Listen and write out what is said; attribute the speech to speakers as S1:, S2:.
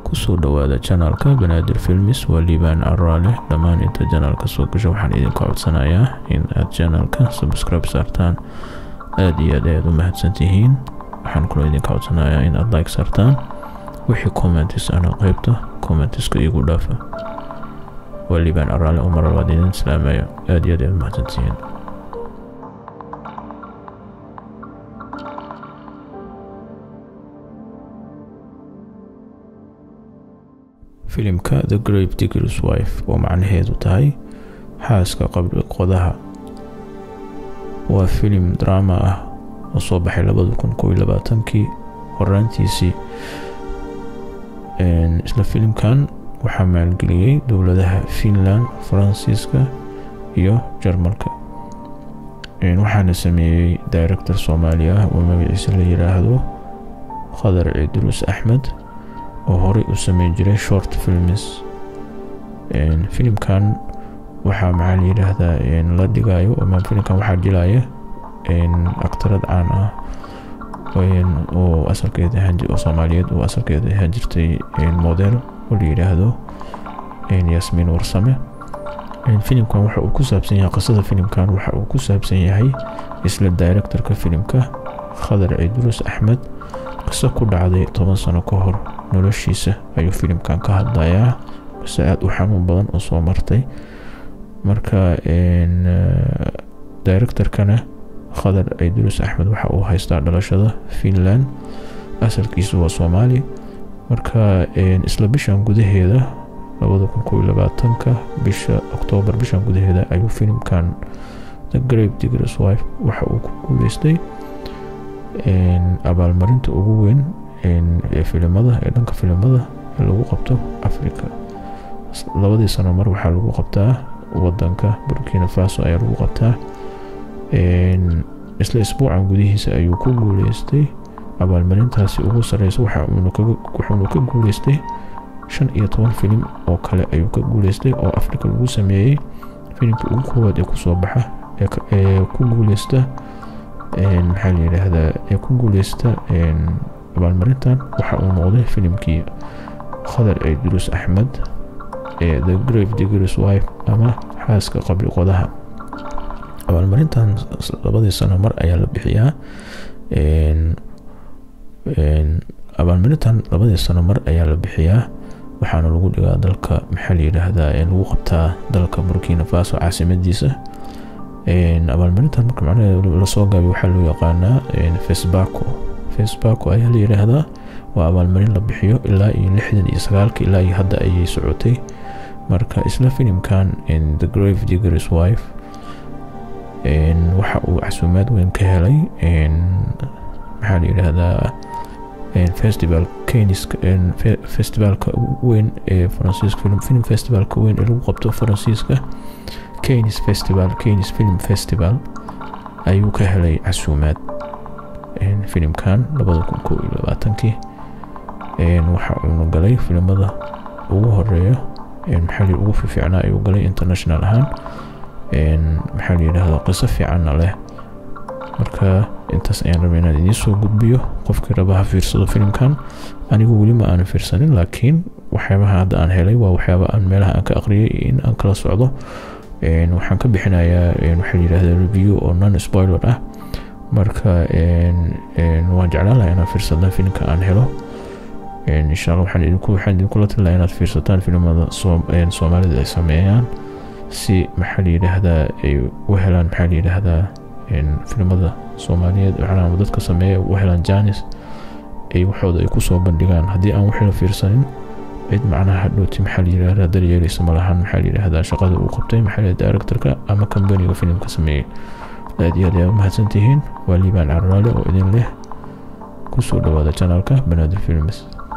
S1: kusoo dhawaada janaalka banaadir filmis waa liibaan caraale dhammaan inta janaalka soo gasho waxaan idinka codsanayaa in aad janaalka subscribe saartaan aada iyo aad ayaad u mahadsantihiin waxaan kaloo idinka codsanayaa in aad like saartaan wixii commentis ana qeybta commentiska igu dhaafa waa liibaan caraale oo mar labaad idin islaamaya aada iyo aad ayaad u mahadsantihiin filimka the grave diggers wife oo macnaheedu tahay xaaska qabri qodaha waa filim drama ah oo soo baxay labada kun kow iyo labaatankii horaantiisii isla filimkan waxaa maalgeliyey dowladaha finland faransiiska iyo jarmalka waxaana sameeyey director soomaali ah oo magaciisa la yiraahdo khadar ciidruus axmed oo horey u sameyn jiray short films filimkan waxaa maxaa la yidhaahdaa la dhigayo ama filimkan waxaa jilaya aktarad caan ah oo asalkeeda oo soomaaliyeed oo asalkeeda ahaan jirtay model oo la yidhaahdo yasmiin warsame filimkan waxa uu ku saabsan yahay qisada filimkan waxa uu ku saabsan yahay isla directorka filimka khadar ciidruus axmed qiso ku dhacday toban sano ka hor noloshiisa ayuu filimkan ka hadlayaa base aada u xanuun badan oo soo martay marka directorkana khadar ciidruus axmed waxa uu haystaa dhalashada finland asalkiisu waa soomaali marka isla bishan gudaheeda labada kun kow iyo labaatanka bisha oktoobar bishan gudaheeda ayuu filimkan the grave diggers wife waxa uu ku guuleystay abaalmarinta ugu weyn ee filimada ee dhanka filimada ee lagu qabto africa labadii sano mar waxaa lagu qabtaa wadanka burkina faso ayaa lagu qabtaa isla isbuucan gudihiisa ayuu ku guuleystay abaalmarintaasi ugu sareysa wuxuuna ka guuleystay shan iyo toban filim oo kale ayuu ka guuleystay oo africa lagu sameeyey filimkii ugu koowaad ee kusoo baxa ee ku guuleysta maxaa la yidhaahdaa ee ku guuleysta abaalmarintan waxa uu noqday filimkii khadar ciidruus axmed ee the grave diggers wife ama xaaska qabri qodaha abaalmarintan labadii sano mar ayaa la bixiyaa abaalmarintan labadii sano mar ayaa la bixiyaa waxaana lagu dhigaa dalka maxaa la yidhaahdaa lagu qabtaa dalka burkina faso caasimadiisa abaalmarintan marka macnaheeda lasoo gaabiy waxaa loo yaqaanaa fesbaco fesbaco ayaa la yidhaahdaa waa abaalmarin la bixiyo ilaa iyo lixdan iyo sagaalka ilaa iyo hadda ayay socotay marka isla filimkan the grave diggers wife waxa uu casuumaad weyn ka helay maxaa la yidhaahdaa festival keniska festivalka weyn ee faransiiska film film festivalka weyn ee lagu qabto faransiiska kenis festival kenis film festival ayuu ka helay casuumaad filimkan labada kun kow iyo labaatankii waxa uuna galay filimada ugu horeeya maxaa ugu fiicnaa ayuu galay international ahaan maxaa la yidhaahdaa qiso fiicanna leh marka intaas ayaan rabay inaan idiin soo gudbiyo qofkii raba ha fiirsado filimkan anigu weli ma aanan fiirsanin laakiin waxyaabaha hadda aan helay waa waxyaaba aan meelaha aan ka aqriyay in aan kala socdo waxaan ka bixinayaa waxaa yidhahda review oo non spoiler ah marka waan jeclaan lahaa inaad fiirsataan filimka aan helo insha alla waxaan idinku waxaan idinkula talinayaa inaad fiirsataan filimada soomaalida ay sameeyaan si maxaa la yidhaahdaa ay u helaan maxaa la yidhaahdaa filimada soomaaliyeed waxaana dadka sameeya u helaan janis ay waxooda ay kusoo bandhigaan haddii aan wixii la fiirsanin cid macnaha hadhowti maxaa la yidhahdaa daryeeleysa malahan maxaa la yidhahdaa shaqada uu qabtay maxaa la directorka ama kambaniga filimka sameeyey aad iyo aad ayaa u mahadsantihiin waa liibaan carraale oo idin leh kusoo dhawaada janaalka banaadir films